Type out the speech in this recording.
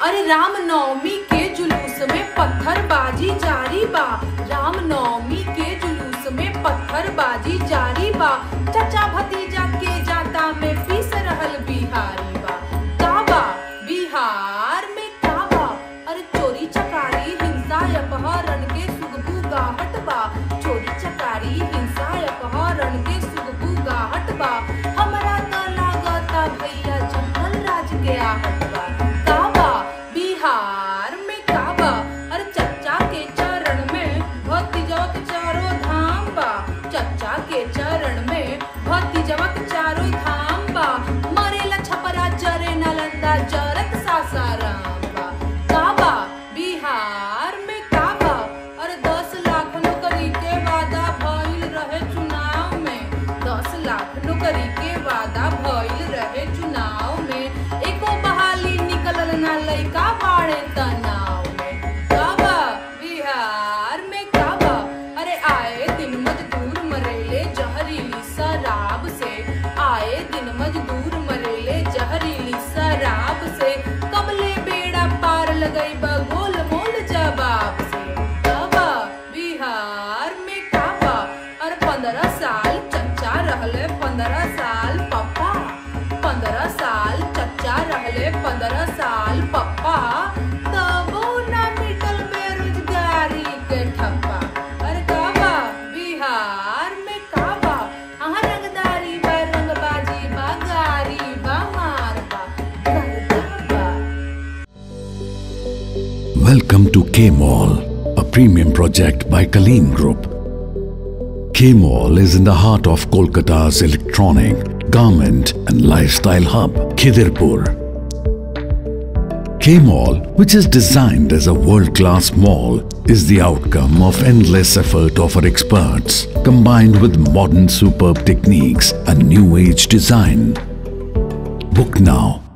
अरे राम नवमी के जुलूस में पत्थरबाजी जारी बा राम नवमी के जुलूस में पत्थरबाजी जारी बा चचा भतीजा के जाता में पीस रहल बिहारी बा काबा बिहार में काबा अरे चोरी चकारी हिंसा अपहरण के सुगबू गाहट बा चोरी चकारी हिंसा अपहरण के सुगबू गाहट बा हमरा त लागता भैया जंगल राज के आहट बा काबा बिहार में काबा अरे चच्चा के चरण में भतीजवा के चारों धाम बा चच्चा के चरण में भतीजवा के चारों धाम बा मरेला छपरा जरे नालंदा जरत सासाराम बा काबा बिहार में काबा अरे दस लाख नौकरी के वादा भइल रहे चुनाव में दस लाख नौकरी के वादा भइल रहे चुनाव में एको बहाली निकलल ना लइका बाड़े तनाव में काबा बिहार में काबा अरे आए दिन मजदूर मरेले जहरीली शराब से आए दिन मजदूर मरेले जहरीली शराब से कबले बेड़ा पार लगई गोल मोल जवाब से काबा बिहार में काबा अरे पंद्रह साल चच्चा रहले पंद्रह साल पप्पा पंद्रह साल चच्चा रहले पंद्रह साल पप्पा तबो ना मिटल बेरोजगारी के ठप्पा अरे काबा बिहार में काबा अहाँ रंगदारी बा रंगबाजी बा गारी बा मार बा करदा बा Welcome to K Mall, a premium project by Kaleen Group. K Mall is in the heart of Kolkata's electronic, garment and lifestyle hub, Khidirpur. K Mall, which is designed as a world-class mall, is the outcome of endless effort of our experts, combined with modern superb techniques and new age design. Book now